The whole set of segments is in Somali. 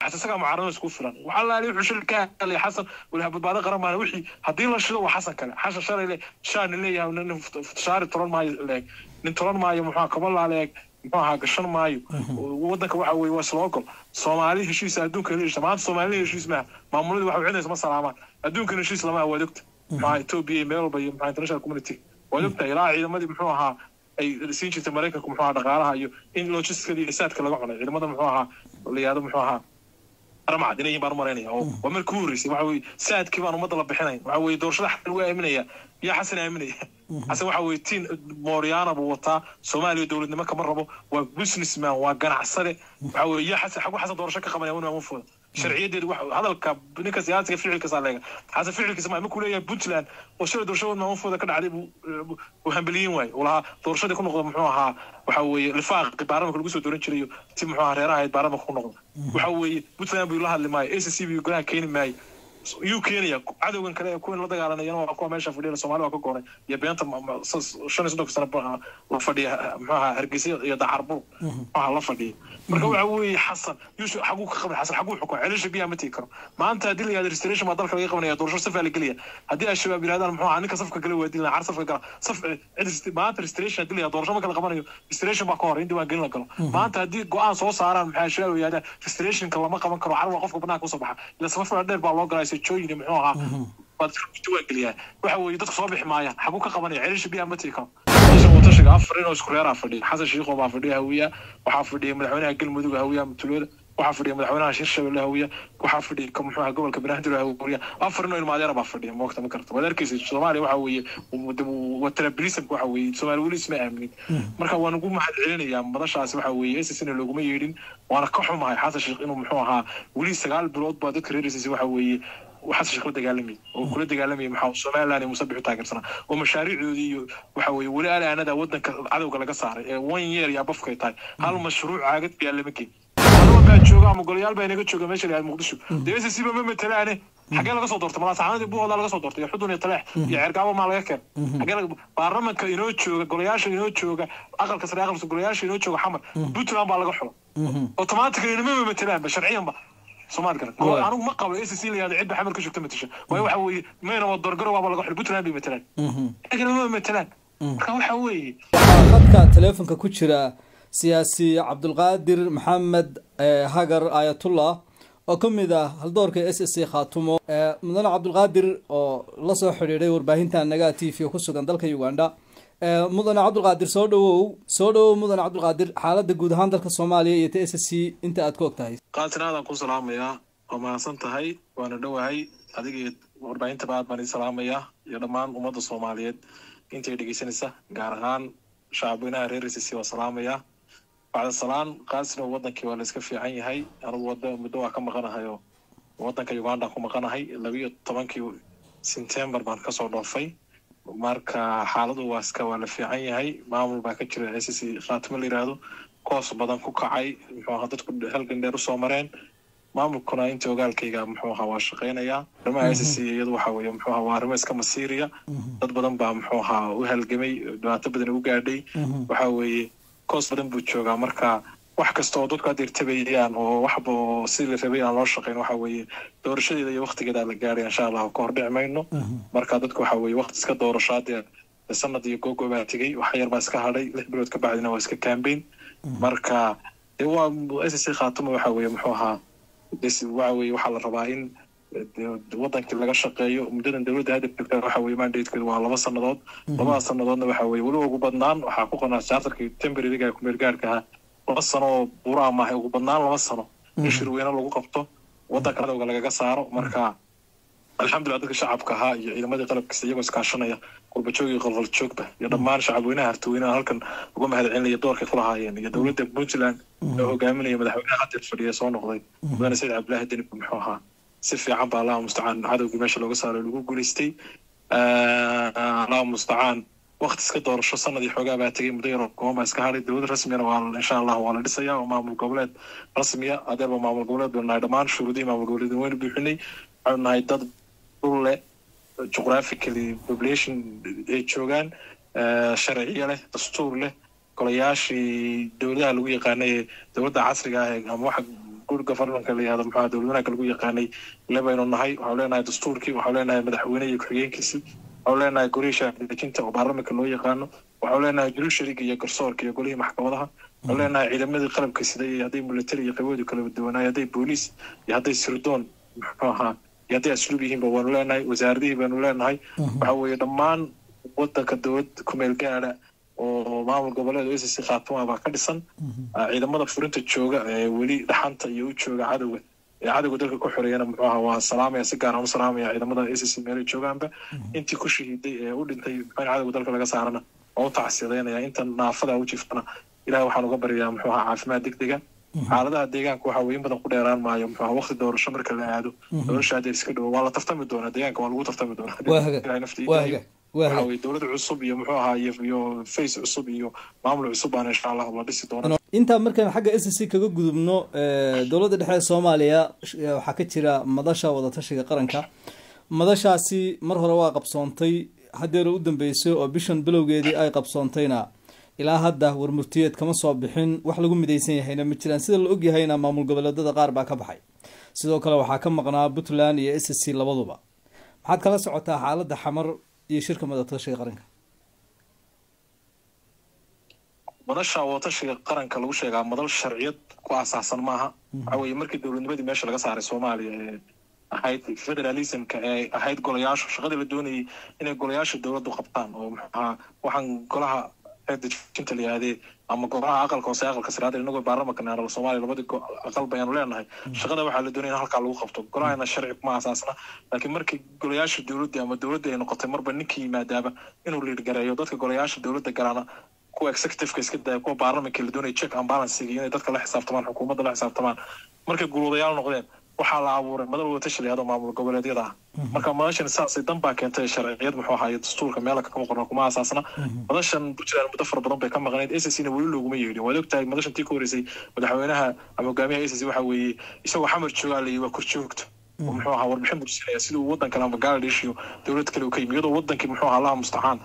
xasan isagaa mucaaradada isku filan waxaa laali wuxuu shil ka helay xasan walaha badbaado qaran maana wixii haddii la shido waa xasan kale xasan shalay le shaani leeyahay nin futashaari tolan maayo leeg nin tolan maayo muxuu kabalaa leeg muxuu ahaa gashan maayo wadanka waxa weye waa isla ogol soomaali heshiisa adduunka la heshiisa maanta soomaalida heshiis maaha maamuladii waxa cidnaysa ma salaamaan adduunkan heshiis lama waad ogta maxaa etoobiya iyo meel walba iyo maxaa international community waad ogta ilaa ciidamadii muxuu ahaa ay siin jirtay maraykanku muxuu ahaa dhaqaalaha iyo in logisticada iyo isaadka laga cunay ciidamada muxuu ahaa la yihahdo muxuu ahaa ramcad inay baan maraynaya oo waa markii ku horreysay waxa weye saadkii baan ummadda la bixinayn waxa weye doorashada xasan lagu aaminaya yaa xasan aaminaya xasan waxa weye tiin mooriyaana buu wataa soomaaliya dowladnimo kama rabo waa businessman waa ganacsade waxa weye yaa xasan xagu xasan doorasho ka qabanaya wana mafooda sharciyadeedu hadalka ninka siyaasiga ficilkiisa leega xasan ficilkiisa ma markuu leeyahay puntland oo shalay doorashada maamufooda ka dhacday buu hambeliyin waaye uu lahaa doorashadii ku noqda muxuu ahaa waxa weeye lifaaqi baarlamanka lagu soo dooran jirayo ti muxuu ahaa reeraha ahayd baarlamanka ku noqda waxa weeye puntland buu la hadli maayo a c c buu golaha keeni maayo yuu keenaya cadowgan kale ee kuwan la dagaalanayana waa kuwa meesha fadhiya soomaali waa ka goonay iyo beenta shan iyo soddonka sano la fadhiya muxuu ahaa hargeysa iyo dacarbuur waxaa la fadhiya marka waxa weeye xasan yuusuf xaguu ka qaban xasan xaguu xukuma celisha biyaha ma tegi karo maanta haddii la yihahdo restoration baa dalka laga qabanaya doorasho safaa la gelaya haddii al-shabaab yirahdaan muxuu ahaa ninka safka gala waa dilna car safka gala saf cid maanta restoration haddii la yihahdo doorasho marka la qabanayo restoration baa ka hor in diiwaan gelin la galo maanta haddii go-aan soo saaraan maxaa al-shabaab yihahdaa restorationka lama qaban karo carwa qofka banaanka usoo baxa ila safafaa dheer baa loo galaa sejooyin muxuu ahaa baad diiwaan geliyaa waxa weeye dadku soo bixi maayaan xaguu ka qabanaya celisha biyaha ma tegi karo watashiga afar inoo isku reeraa fadhiya xasan shiikho baa fadhiya hawiya waxaa fadhiya madaxweynaha galmudug hawiya mutulooda waxaa fadhiya madaxweynaha hirshabelle hawiya waxaa fadhiya ka muxuu gobolka banaadir hawiya afar inoo ilmaadeera baa fadhiya moogta ma karta waad arkeysa soomaaliya waxa weeye watrabilismka waxa weeye soomaali weli isma aaminin marka waan ugu mahad celinayaa madashaasi waxa weeye ssna looguma yeedhin waana ka xumahay xasan shiikh inuu muxuu ahaa weli sagaal bilood baa dadka reeraysiisa waxa weeye xasan sheekh la dagaalamay oo kula dagaalamaya maxaa somaliland iyo musabix u taageersanaa oo mashaariicdoodii iyo waxa weeye weli alaanada wadanka cadowga laga saaray ee one year yaa bafkay tahay hal mashruuc caagad biyaa lama geyn anaba baa jooga ama golayaal baa inaga jooga meesha layaad muqdisho dee s ba ma matalaane xagee laga soo doortay malaasaxanadii buuhooda laga soo doortay iyo xudun iyo taleex iyo ceergaabo maa laga keen xagee baarlamanka inoo jooga golayaasha inoo jooga aqalka sare aqalka golayaasha inoo jooga xamar puntland baa laga xulo automatically inama matalaanba sharciyanba soomaali kale anigu ma qabo a c c la yihahdo cidba xamar ka joogta matasha waayo waxa weeye mayna waa doorgaro waaba laga xulo puntland bay matalaan laakiin ma matalaan marka waxa weeye waxaa khadka teleefonka ku jira siyaasi cabdulqaadir maxamed hagar aayatullah oo ka mid ah haldoorka s s c khaatumo mudane cabdulqaadir oo lasoo xidhiidhay warbaahinta nagaa t v oo ku sugan dalka uganda mudane cabdulqaadir soo dhawow soo dhawow mudane cabdulqaadir xaaladda guud ahaan dalka soomaaliya iyo t s c inta aad ka og tahay qaatin aadaan ku salaamayaa waa mahadsan tahay waana dhowahay adiga iyo warbaahinta aad baan ii salaamayaa iyo dhammaan ummadda soomaaliyeed intay dhegeysanaysa gaar ahaan shacabweynaha reer s c waa salaamayaa bacda salaan qaasina wadankii waa la iska fiican yahay anigu wada muddo waa ka maqanahay oo wadanka uganda ku maqanahay labiiyo tobankii september baan kasoo dhoofay marka xaaladu waa iska waa la fiican yahay maamul baa ka jira s c khaatimo la yiraahdo koos badan ku kacay muxuu ahaa dadku halgan dheer usoo mareen maamulkuna inta ogaalkayga muxuu ahaa waa shaqeynayaa arrimaha s c iyadu waxa weeye muxuu ahaa waa arrimo iska masiiriya dad badan baa muxuu ahaa u halgamay dhibaato badan u gaadhay waxa weeye koos badan buu joogaa marka wax kasta oo dadku hadda irtabayaan oo waxba oo sidii la rabay aan loo shaqeyn waxa weeye doorashadeeda iyo waktigeeda la gaadhay insha allah ka hor dhici mayno marka dadku waxa weeye wakti iska doorasho haddee sanad iyo googo baa tegey wax yar baa iska hadhay lix bilood ka bacdina waa iska campaign marka dee waa s c khaatuma waxa weeye muxuu ahaa waxa weeye waxaa la rabaa in wadankii laga shaqeeyo muddadan dowladda hadafka waxa weye mandatekeedu waa laba sannadood labada sannadoodna waxa weye weliba ugu badnaan waxaa ku qonaa charterkii temporariga kumeel gaarka ahaa laba sano oo buraa maahay ugu badnaan laba sano in shirweyne lagu qabto wadanka cadowga lagaga saaro marka alxamdulillah dadka shacabka ahaa iyo ciidamadii qalabkiisa iyagoo iskaashanaya qurbajoog iyo qalqal joogba iyo dhammaan shacabweynaha hartaweynaha halkan uga mahad celinaya doorkay ku lahaayeen iyo dowladda puntland oo hogaaminaya madaxweynaha haddeer fadhiya soo noqday mudane sayid cabdillaahi denib muxuu ahaa si fiican baa allaha mustacaan cadowgii meesha looga saaro lagu guulaystay allaha mustacaan wakti iska doorasho sanadii xoogaa baa tegay muddo yaro kooma iska hadhay dowlad rasmiyana waa insha allah waa la dhisaya oo maamul goboleed rasmiya adeerba maamul goboleed baynu nahay dhammaan shuruudihii maamul goboleed waynu buuxinay waxaynu nahay dad dhul leh geographically population ay joogaan sharciyo leh dastuur leh golayaashii dowladaha lagu yaqaanay ee dowladda casriga ah ama waxa good governmentka la yihahdo muxuu dowlad wanaagga lagu yaqaanay le baynu nahay waxaanu leenahay dastuurkii waxaanu leenahay madaxweyne iyo ku-xigeenkiisii waxaanu leenahay golihii shaadejinta oo baarlamanka loo yaqaano waxaanu leenahay jurishariga iyo garsoorka iyo golihii maxkamadaha waxaanu leenahay ciidamadii qalabka siday iyo hadday military iyo qayboodu kala duwanaay hadday booliis iyo hadday sirdoon muxuu ahaa iyo hadday asluub yihiinba waanu leenahay wasaaradihii baanu leenahay waxa weeye dhammaan wadanka dowlad kumeel gaada oo maamul goboleed o sc khaatuma baa ka dhisan ciidamada furinta jooga ee weli dhaxanta iyo u jooga cadowga ee cadowga dalka ku xoreeyana muxuu ahaa waa salaamaya si gaar aan u salaamaya ciidamada sc meelay joogaanba intii ku shahiiday ee u dhintay muxuu cadowga dalka laga saarana waa u tacsiyadeynaya inta naafada u jiftana ilahay waxaan uga baryayaa muxuu ahaa caafimaad degdega xaaladaha deegaanka waxa weye in badan ku dheeraan maayo muxuu ahaa waqti doorasho marka la aado doorasha adeer iska dhowo waa la tartami doonaa deegaanka waa lagu tartami doonaa waxa weye dowlad cusub iyo muxuu ahaa iyo face cusub iyo maamul cusub baan insha allah la dhisi doona intaa markaan xagga s c kaga gudubno dowladda dhexe ee soomaaliya waxaa ka jira madasha wadatashiga qaranka madashaasi mar hore waa qabsoontay haddeera u dambeysay oo bishan bilowgeedii ay qabsoontayna ilaa hadda warmurtiyeed kama soo bixin wax lagu midaysan yahayna ma jiraan sida la ogyahayna maamul goboleedada qaar baa ka baxay sidoo kale waxaa ka maqnaa puntland iyo s c labaduba maxaad kala socotaa xaaladda xamar iyo shirka wadatashiga qaranka madasha wadatashiga qaranka lagu sheegaa madal sharciyad ku aasaasan maaha waxa weeye markii dowladnimadii meesha laga saaray soomaaliya ee ahayd federalismka ee ahayd golayaashu shaqadii la doonayay inay golayaasha dowladdu qabtaan oo maxaa waxaan golaha dejinta la yihaahdee ama golaha aqalka hoose aqalka saraada inagoo baarlamanka naanala soomaaliya labadii aqal bayaanu leenahay shaqada waxaa la doonaya in halkaa lagu qabto golahana sharci kuma asaasna laakiin markii golayaasha dowladda ama dowladda ay noqotay marba ninkii yimaadaaba inuu liidgareeyo dadka golayaasha dowladda galaana kuwa executiveka iska daya kuwa baarlamanka la doonaya check and balancing inay dadka la xisaabtamaan xukuumadda la xisaabtamaan markay gulwadayaal noqdeen waxaa la abuuray madal wadatasha la yihahdo maamul goboleedyada ah marka madashan saasay dan baa keentay sharciyad muxuu ahaay dastuurka meela kama qorna kuma asaasna madashan puntland muddo fara badan bay ka maqnayd s c na weli looguma yeedhin waad ogtahay madashan tii ka horeysay madaxweynaha ama hogaamiyaha s c waxa weeye isagoo xamar joogaa la waa korjoogto oo muxuu ahaa warbixin bursinaya sidii uu waddan kale ama bangladesh iyo dowlad kale uu ka yimi iyadoo wadankii muxuu ahaa allaha mustacaan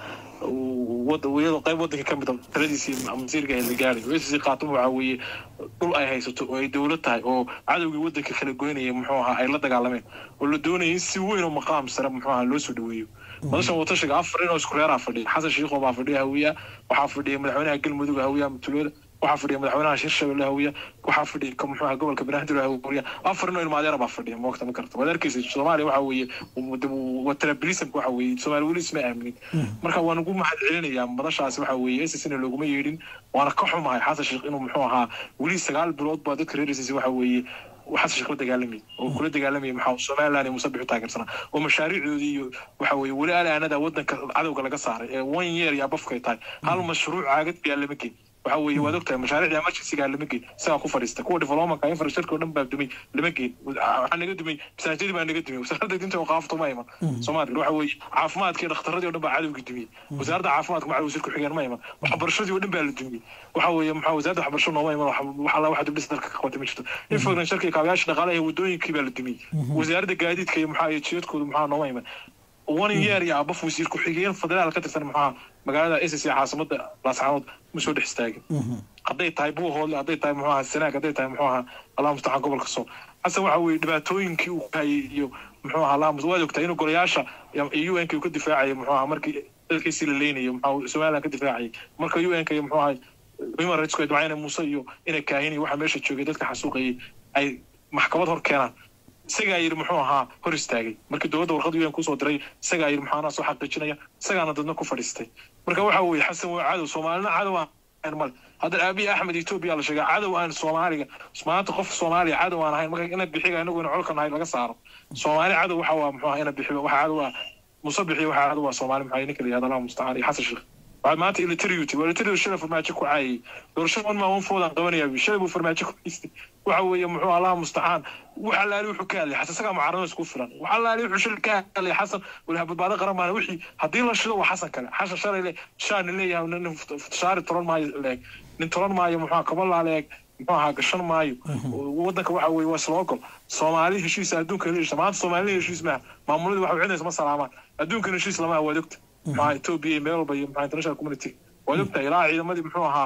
iyadoo qayb wadankii ka mida taladiisii masiirka la gaaray oo s c khaatuma waxa weeye dhul ay haysato oo ay dowlad tahay oo cadowgii wadanka kala goynaya muxuu ahaa ay la dagaalameen oo la doonaya in si weyn oo maqaam sare muxuu ahaa loo soo dhaweeyo madashan watashiga afar inoo isku reeraa fadhiya xasan shiikho baa fadhiya hawiya waxaa fadhiya madaxweynaha galmudug hawiya mutulooda waxaa fadhiya madaxweynaha hirshabelle hawiya waxaa fadhiya ka muxuu ahaa gobolka banaadir hawiya afar inoo ilmaadeera baa fadhiya moogta ma karta waad arkeysa soomaaliya waxa weeye watrabilismka waxa weeye soomaali weli isma aaminin marka waan ugu mahad celinayaa madashaasi waxa weeye s na looguma yeedhin waana ka xumahay xasan sheekh inuu muxuu ahaa weli sagaal bilood baa dadka reer s waxa weeye xasan sheekh la dagaalamay oo kula dagaalamaya maxaa somaliland iyo musabix u taageersanaa oo mashaariicdoodii iyo waxa weeye weli alaanada wadanka cadowga laga saaray ee one year yaa bafkay tahay hal mashruuc caagad biyaa lama geyn waxa weeye waad ogtahay mashaariicda emergencyga lama geyn isagaa ku fadhiista kuwa developmentka infrastructure oo dhan baa dumay lama geyn waxaa naga dumay masaajidii baa naga dumay wasaaradda dinta oo qaafto ma iman soomaaliya waxa weeye caafimaadkii dhakhtaradii oo dhan baa cadowgii dumiyey wasaaradda caafimaadka maca wasiir ku-xigeen ma iman waxbarashadii oo dhan baa la dumiyey waxa weeye maxaa wasaaradda waxbarasho nooma iman waxa waxa dibdhis dalka ka qabtay ma jirto infrastructure iyo kaabayaasha dhaqaalaha iyo wadooyinkii baa la dumiyey wasaaradda gaadiidka iyo maxaa iyo jidadkooda maxaa nooma iman one year iyo abaf wasiir ku-xigeen federaal ka tirsan maxaa magaalada s c caasimada laascaanood ma soo dhex istaagin hadday tahay buuhoodle hadday tahay muxuu ahaa sanaag hadday tahay muxuu ahaa allah mustacaan gobolka sool xasan waxa weeye dhibaatooyinkii uu hayay iyo muxuu ahaa allah waad ogtahay inuu golayaasha u n k uu ka difaacayay muxuu ahaa markii dalkiisii la leynayo muxuu somaliland ka difaacayay marka u n k iyo muxuu ahaa human rights ku dwacayna muuse iyo inay kaahin iyo waxa meesha joogay dadka xasuuqayay ay maxkamad hor keenaan isagaa yidhi muxuu ahaa hor istaagay markii dowladda warqad un kusoo diray isagaa yidhi muxuu anaa soo xaqiijinaya isagaana dadna ku fadhiistay marka waxa weeye xasan waa cadow soomaalina cadow aan male hadda aabihi axmed etoobiya la sheegaa cadow aan soomaaliga maanta qof soomaaliya cadow aan ahayn marka ina bixiga inagu ina colka nahay laga saaro soomaali cadow waxa waa muxuu ahaa ina bixiba waxa cadow ah musabixi waxa cadow waa soomaali maxaa ninka la yihahda allah mustacaan iyo xasan sheekh waxaad maanta ilitariuti waa ilitariu shalay farmaajo ku caayay doorashada un maa foodaan qabanayaa shalay buu farmaajo ku haystay waxa weeye muxuu allah mustacaan waxa laali wuxuu ka hadlay xasan isagaa mucaarado isku filan waxa laali wuxuu shalay ka hadlay xasan walaha badbaado qaran maana wixii haddii la shido waa xasan kale xasan shalay le shaani leeyahay nin shaari tolan maayo leeg nin tolan maayo muxuu kabalaa leeg muxuu ahaa gashan maayo wadanka waxa weeye waa isla ogol soomaali heshiisa adduunka heshiisa maanta soomaalida heshiis maaha maamuladii waxa cidnaysa ma salaamaan adduunkan heshiis lama waad ogta maxaa etoobiya iyo meel walba iyo maxaa international community waad ogtahay ilaa ciidamadii muxuu ahaa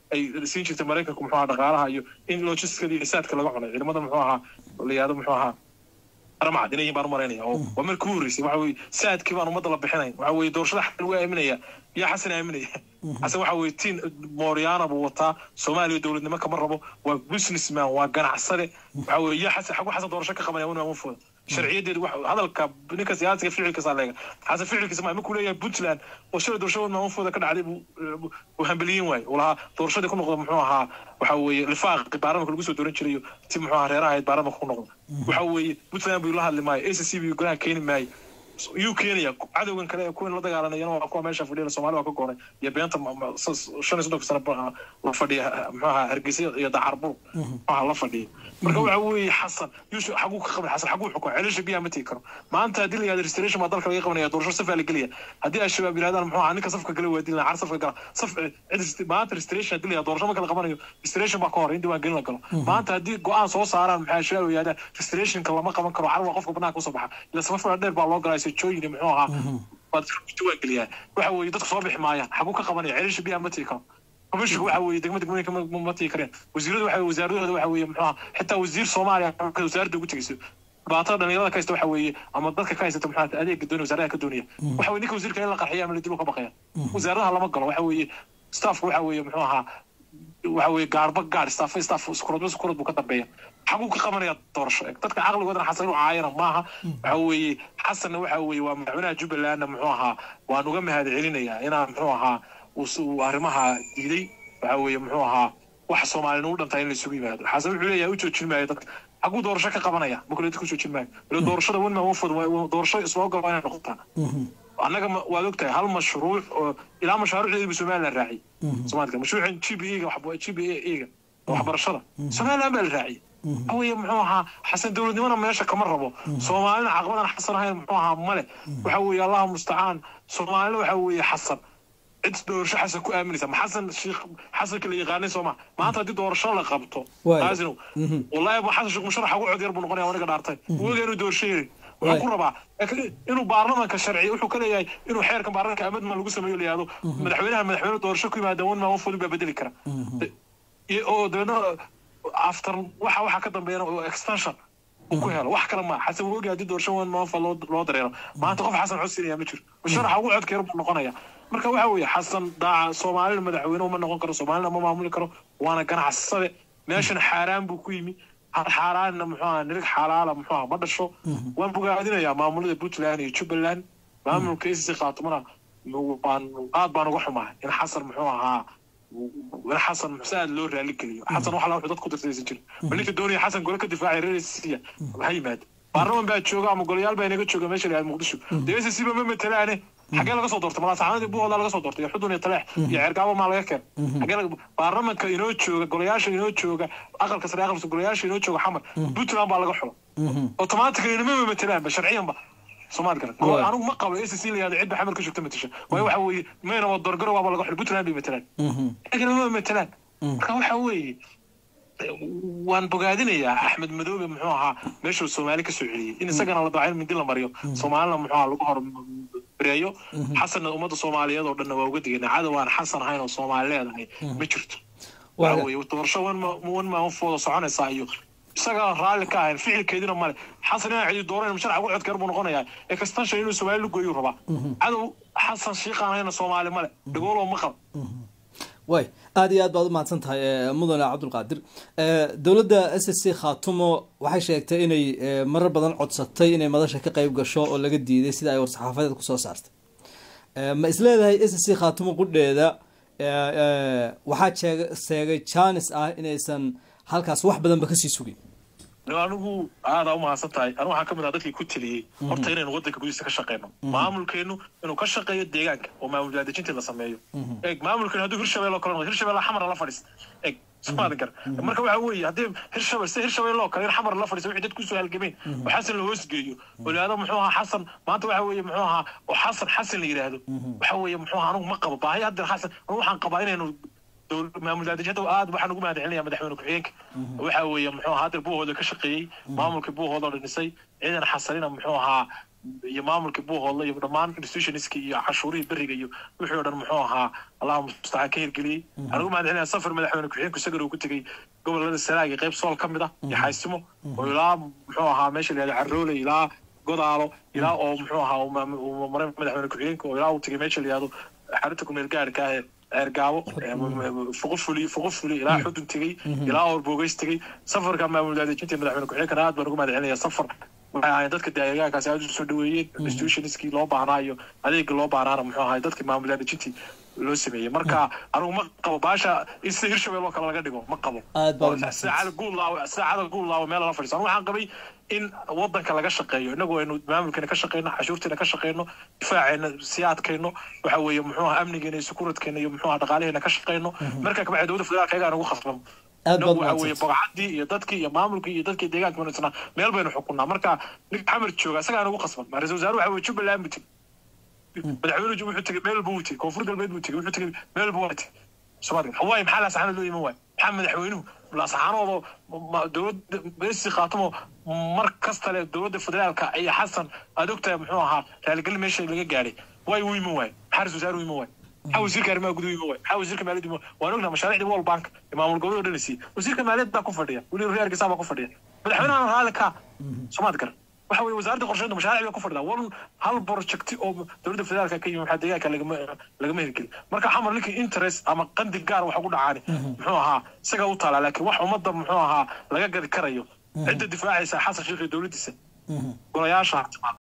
ay siin jirtay maraykanku muxuu ahaa dhaqaalaha iyo in logisticada iyo saadka laga cunay ciidamada muxuu ahaa la yihahdo muxuu ahaa aramcad inay baan u maraynaya oo waa markii u horreysay waxa weye saadkii baan ummadda la bixinayn waxa weye doorashada xasan lagu aaminaya yaa xasan aaminaya xasan waxa weye tiin mooriyaana buu wataa soomaaliya dowladnimo kama rabo waa businessman waa ganacsade waxa weye yaa xasan xagu xasan doorasho ka qabanaya una mafooda sharciyadeedu wax hadalka ninka siyaasiga ficilkiisa leega xasan ficilkiisa ma markuu leeyahay puntland oo shalay doorashada maamufooda ka dhacday buu hambeliyin waaye uu lahaa doorashadii ku noqda muxuu ahaa waxa weeye lifaaqi baarlamanka lagu soo dooran jirayo ti muxuu ahaa reeraha ahayd baarlamanka ku noqda waxa weeye puntland buu la hadli maayo a c c buu golaha keeni maayo yuu keenaya cadowgan kale ee kuwan la dagaalanayana waa kuwa meesha fadhiya soomaali waa ka goonay iyo beenta shan iyo soddonka sano la fadhiya muxuaha hargeysa iyo dacarbuur muxuaha la fadhiya marka waxa weeye xasan yuusuf xaguu ka qaban xasan xaguu xukumo celisha biyaha ma tegi karo maanta haddii la yihahdo restoration baa dalka laga qabanaya doorasho safaa la gelaya haddii al-shabaab yirahdaan muxuu ahaa ninka safka gala waa dilina car safka gala saf cid maanta restoration haddii la yihahdo doorasho marka la qabanayo restoration baa ka hor in diiwaan gelin la galo maanta haddii go-aan soo saaraan maxaa al-shabaab yihahdaa restorationka lama qaban karo car waa qofka banaanka usoo baxa ila safafaa dheer baa loo galaa sejooyin muxuu ahaa waad diiwaan geliyaa waxa weeye dadka soo bixi maayaan xaguu ka qabanaya celisha biyaha ma tegi karo commissionka waxa weeye degmada degmooyinka ma tegi kareen wasiiradu waxa wasaaradooda waxa weeye muxuu ahaa xitaa wasiir soomaaliya wasaaradda ugu tegeyso dhibaatada dhalinyarada ka haysta waxa weeye ama dadka ka haysata muxuu adeega doonaya wasaaradaha ka doonaya waxa weye ninka wasiirka in la qarxiya ama la dilo ka baqaya wasaaradaha lama galo waxa weeye staffka waxa weeye muxuu ahaa waxa weeye gaarba gaar staff staff iskuradba iskurad buu ka dambeeya xaguu ka qabanaya doorasho dadka caqligoodana xasan inuu caayana maaha waxa weeye xasanna waxa weeye waa madaxweynaha jubbalandna muxuu ahaa waan uga mahad celinayaa inaa muxuu ahaa uu arrimaha diiday waxa weeye muxuu ahaa wax soomaalina u dhantaa in la isugu yimaado xasan wuxuu leeyahay u joojin maayo dadka xaguu doorasho ka qabanaya makule dadka u joojin maayo wala doorashada wenma wafod doorasho isoo galo inay noqotaa annaga waad ogtahay hal mashruuc oo ilaa mashaaruucdeediba somaliland raaciyay soomaalika mashruucan g b e ga g b e ga waxbarashada somaliland baa la raaciyay aweye muxuu ahaa xasan dowladnimona meesha kama rabo soomaalina caqabadan xasan ahayn muxuu ahaa male waxa weeye allahu mustacaan soomaalina waxa weeye xasan cid doorasho xasan ku aaminaysa ma xasan sheekh xasanka la yaqaanay sooma maanta haddii doorasho la qabto aasinow wallahi bu xasan sheekh musharax ugu cod yar buu noqonaya aniga dhaartay waga inuu doorasho yeri wuxuu ku rabaa inuu baarlamanka sharciya wuxuu ka leeyahay inuu xeerkan baarlamanka amadman lagu sameeyo la yihahdo madaxweynaha madaxweyne doorasho ku yimaada wan maa wafodin baa bedeli kara oo dabeedna after waxa waxa ka dambeeyana oo extension uu ku helo wax kale ma xasan wogi haddii doorasho wan maafa loo loo dareero maanta qof xasan xusinaya ma jiro musharaxa ugu codkeer buu noqonaya marka waxa weeye xasan daaca soomaalina madaxweyne uma noqon karo soomaalina ma maamuli karo waana ganacsade meeshan xaaraan buu ku yimi xaaraanna muxuu aha nirig xalaala muxuu aha ma dhasho waan bogaadinayaa maamulada puntland iyo jubbaland maamulka icc khaatumana waan aad baan uga xumahay in xasan muxuu ahaa in xasan muxse aad loo raali geliyo xasan wax wuxuu dad ku dirtaysan jirin bal ninka doonaya xasan gole ka difaacay reer siya ha yimaado baarlaman baa jooga ama golayaal baa inaga jooga meesha la muqdisho dee icc ba ma matalaane xagee laga soo doortay malaasaxaanadii buuhooda laga soo doortay iyo xudun iyo taleex iyo ceergaabo maa laga keen xagee baarlamanka inoo jooga golayaasha inoo jooga aqalka sare aqalka golayaasha inoo jooga xamar puntland baa laga xulo automatically inama matalaanba sharciyanba soomaali kale anigu ma qabo acc la yihahdo cidba xamar ka joogta matasha waayo waxa weeye mayna waa doorgaro waaba laga xulo puntland bay matalaan laakiin ma matalaan marka waxa weeye waan bogaadinayaa axmed madoobe muxuu ahaa meeshuu soomaali ka soo celiyey in isagana la daaca in mindi la mariyo soomaalina muxuu ahaa lagu hor bareeyo xasanna ummadda soomaaliyeed oo dhanna waa uga digana cadow aan xasan ahayn oo soomaali leedahay ma jirto waxa weeye doorasho wan maanfooda soconaysaa iyo isaga raalli ka ahayn ficilkeedina male xasan inaan cidi dooran musharax ugu codkeer buu noqonayaa extension inuu soomaali la gooyuu rabaa cadow xasan shiiqaan ahayna soomaali male dhagooloo maqal way aada iyo aad baad u mahadsan tahay mudane cabdulqaadir dowladda s s c khaatumo waxay sheegtay inay marar badan codsatay inay madasha ka qeyb gasho oo laga diiday sida ay war-saxaafadeed kusoo saartay ma isleedahay s s c khaatumo qudheeda waxaa sheegay janis ah inaysan halkaas wax badanba kasii sugin anigu aadaa u mahadsan tahay anigu waxaan ka mid ah dadkii ku teliyey horta inaynu waddanka gudihiisa ka shaqeyno maamulkeenu inuu ka shaqeeyo deegaanka oo maamul daadejintii la sameeyo eeg maamulkeenu hadduu hirshabelle oo kale noqdo hirshabelle xamar la fadhiista eeg soomaadan gar marka waxa weeye haddii hirshabelle si hirshabelle oo kale in xamar la fadhiista wixii dad kusoo halgameen oo xasan la hoosgeeyo oo la yihahdo muxuu ahaa xasan maanta waxa weeye muxuu ahaa oo xasan xasan la yidhaahdo waxa weeye muxuu ahaa anigu ma qabo baahi hadda xasan anigu waxaan qabaa inaynu maamul daadejinta aad waxaan ugu mahad celinaya madaxweyne ku-xigeenka waxa weeye muxuu ahaa hadda buuhooda ka shaqeeyey maamulkii buuhooda la dhisay ciidan xasanina muxuu ahaa iyo maamulkii buuhoodle iyo dhammaan institutionskii iyo cashuurihii beriga iyo wixii oo dhan muxuu ahaa allaha mustacaan ka hirgeliyey anigu mahad celinaya safar madaxweyne ku-xigeenku isagan uu ku tegey gobolada sanaag iyo qayb sool ka mid ah iyo xaysimo oo ilaa muxuu ahaa meesha la yihahdo carroole ilaa godaalo ilaa oo muxuu ahaa uu maray madaxweyne ku-xigeenka oo ilaa uu tegey meesha la yihahdo xarunta kumeel gaarhka ah ee ceergaabo fuqufuli fuqufuli ilaa xudun tegey ilaa orbogeys tegey safarka maamul daadejinta madaxweyne ku-xigeenkana aad baan ugu mahad celinaya safar waxay ahaayeen dadka deegaankaasi aad u soo dhaweeyeen institutionskii loo baahnaa iyo adeegii loo baahnaana muxuu ahay dadkii maamul daadejintii loo sameeyey marka anigu ma qabo baasha in sida hirshabelle oo kale laga dhigo ma qabo sida cali guullaawo sida cadal guullaawo meel lala fadhiiso anigu waxaan qabay in wadanka laga shaqeeyo inagu aynu maamulkeena ka shaqeyno cashuurteena ka shaqeyno difaaceena sii adkayno waxa weeye muxuu aha amnigeena iyo sukuradkeena iyo muxuu aha dhaqaalaheena ka shaqeyno marka kabacdi dowladda federaalka ayagaa nagu khasbamo inagu waxa weeye bogcadii iyo dadkii iyo maamulkii iyo dadkii deegaanka wanaagsanaa meel baynu xukunnaa marka ninka xamar jooga isagaa nagu khasban ra-isul wasaare waxa weye jubbaland buu tegey madaxweynuhu wuxuu tegey meel buu tegey koonfur galbeed buu tegey wuxuu tegey meel buu tegey soomaaliya hawaii maxaa laasaxaanood loo iman waay maxaa madaxweynuhu laasaxaanoodoo dowladda beesi khaatamo mar kasta le dowladda federaalka iyo xasan aad ogtahay muxuu ahaa raaligelin meesha laga gaadhay way u iman waay maxaa ra-isul wasaare u iman waay maxaa wasiirka arrimaha guduhu iman waay maxaa wasiirka maaliyadda iman waan ognaha mashaariicdii world bank ee maamul goboleed oo dhan siiyey wasiirka maaliyadda baa ku fadhiya weli reer hargeysa baa ku fadhiya madaxweynahan raali ka soomaad garan waxa weye wasaaradda qorsheynta mashaariic bay ku fadhidaa wan hal projecti oo dowladda federaalka ka yimi maxaa deegaanka lagama lagama hirgelin marka xamar ninkii interest ama qandi gaar wax ugu dhacaani muxuu ahaa isagaa u taalaa laakiin wax ummadda muxuu ahaa laga gadi karayo cidda difaacaysa xasan sheekh iyo dowladdiisa golayaasha